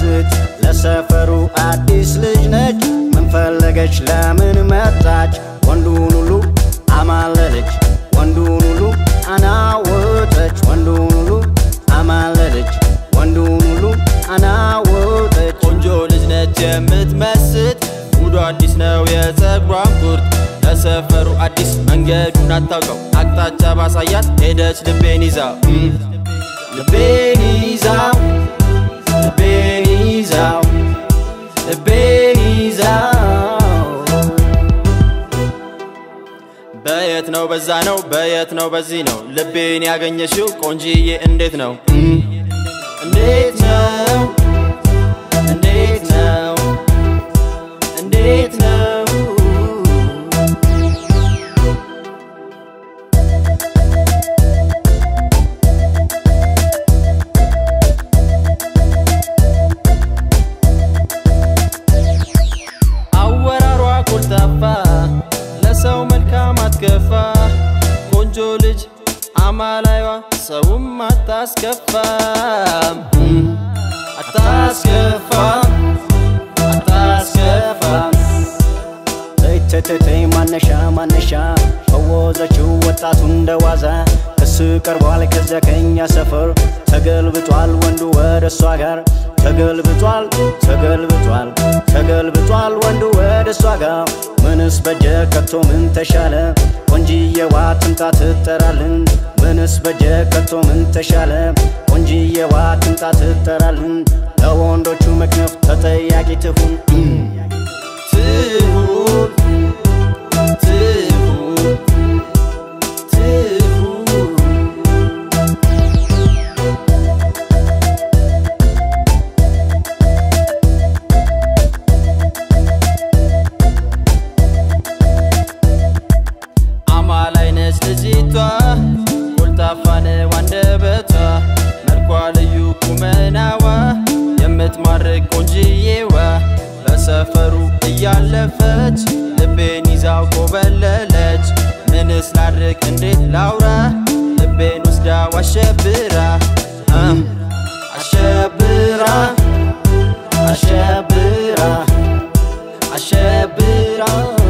የምትመስጥ ለሰፈሩ አዲስ ልጅ ነች። ምን ፈለገች ለምን መጣች? ወንዱን ሁሉ አማለለች፣ ወንዱን ሁሉ አናወጠች፣ ወንዱን ሁሉ አማለለች፣ ወንዱን ሁሉ አናወጠች። ቆንጆ ልጅ ነች የምትመስጥ ሙሉ አዲስ ነው የፀጉሯን ቁርጥ ለሰፈሩ አዲስ መንገዱን አታውቀው አቅጣጫ ባሳያት ሄደች ልቤን ይዛ ልቤን ይዛው ልቤን ይዛው ልቤን ይዛው በየት ነው በዛ ነው በየት ነው በዚህ ነው ልቤን ያገኘሽው ቆንጂዬ እንዴት ነው እንዴት ነው እንዴት ነው እንዴት ነው አወራሯ ኮልታፋ ለሰው መልካም አትከፋ ቆንጆ ልጅ አማላይዋ ሰውም አታስከፋም አታስከፋም አታስከፋም ተይተተተይ ማነሻ ማነሻ ፈወዘችው ወጣቱ እንደዋዛ ክስ ቀርቧል ከዚያ ከኛ ሰፈር ተገልብጧል ወንዱ ወደ እሷ ጋር ተገልብጧል ተገልብጧል ተገልብጧል ወንዱ ወደ እሷ ጋር ምንስ በጀ ከቶ ምን ተሻለ ቆንጂዬዋ ትምጣ ትጠራልን ምንስ በጀ ከቶ ምን ተሻለ ቆንጂዬዋ ትምጣ ትጠራልን ለወንዶቹ መክነፍ ተጠያቂ ትሁን ትሁን ትሁን ትሁን አማላይ ነች ልጅቷ ኮልታፋ ነው አንደበቷ መልኳ ልዩ ቁመናዋ የምትማርክ ቆንጅዬዋ በሰፈሩ እያለፈች ልቤን ይዛው ኮበለለች ምንስ ላድርግ እንዴት ላውራ ልቤን ወስዳ አሸብራ እ አሸብራ አሸብራ አሸብራ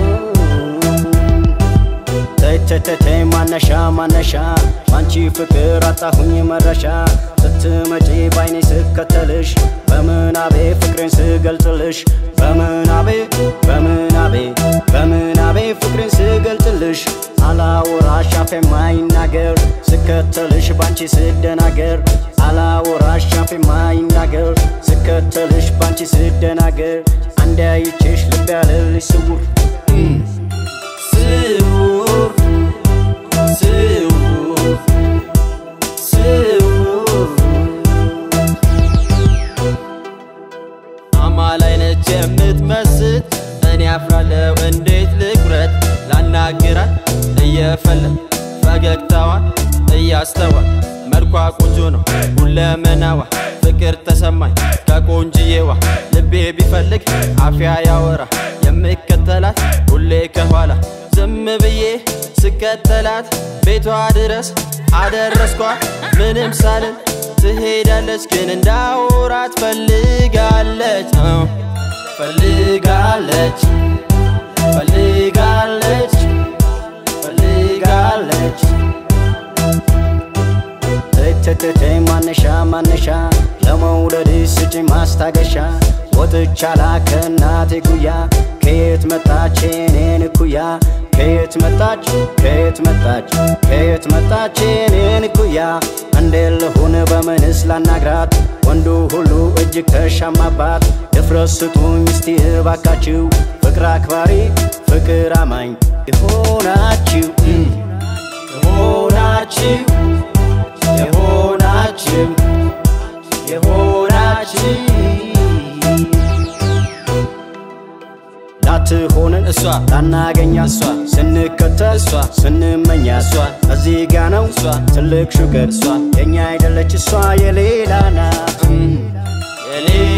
ተይተተተይ ማነሻ ማነሻ ባንቺ ፍቅር አጣሁኝ መረሻ ስትመጪ ባይኔ ስከተልሽ በምናቤ ፍቅሬን ስገልጽልሽ በምናቤ በምናቤ በምናቤ ፍቅሬን ስገልጽልሽ አላወራሽ አፌ ማይናገር ስከተልሽ ባንቺ ስደናገር አላወራሽ አፌ ማይናገር ስከተልሽ ባንቺ ስደናገር አንድ አይቼሽ ልብ ያለልሽ ስውር ስውር ስውር ስውር አማላይ ነች የምትመስጥ እኔ አፍራለሁ እንዴት ልኩረት ላናግራት እየፈለግ ፈገግታዋን እያስተዋል መልኳ ቆንጆ ነው ሁለመናዋ ፍቅር ተሰማኝ ከቆንጅዬዋ ልቤ ቢፈልግ አፍያ ያወራ የምከተላት ሁሌ ከኋላ ዝም ብዬ ስከተላት ቤቷ ድረስ አደረስኳት ምንም ሳልን ትሄዳለች ግን እንዳውራት ፈልጋለች እ ፈልጋለች ፈልጋለች ፈልጋለች ተተተተይ ማነሻ ማነሻ ለመውደድ ስጪ ማስታገሻ ወጥቻላ ከእናቴ ጉያ ከየት መጣች የኔን እኩያ ከየት መጣች ከየት መጣች ከየት መጣች የኔን እኩያ እንዴት ልሁን በምንስ ላናግራት ወንዱ ሁሉ እጅግ ተሻማባት ድፍረት ስጡኝ እስቲ እባካችሁ ፍቅር አክባሪ ፍቅር አማኝ የሆናችሁ የሆናችሁ የሆናችሁ የሆናችሁ ላትሆንን እሷ ላናገኛ እሷ ስንከተል እሷ ስንመኛ እሷ እዚህ ጋ ነው እሷ ትልቅ ሹገር እሷ የኛ አይደለች እሷ የሌላ ናት የሌላ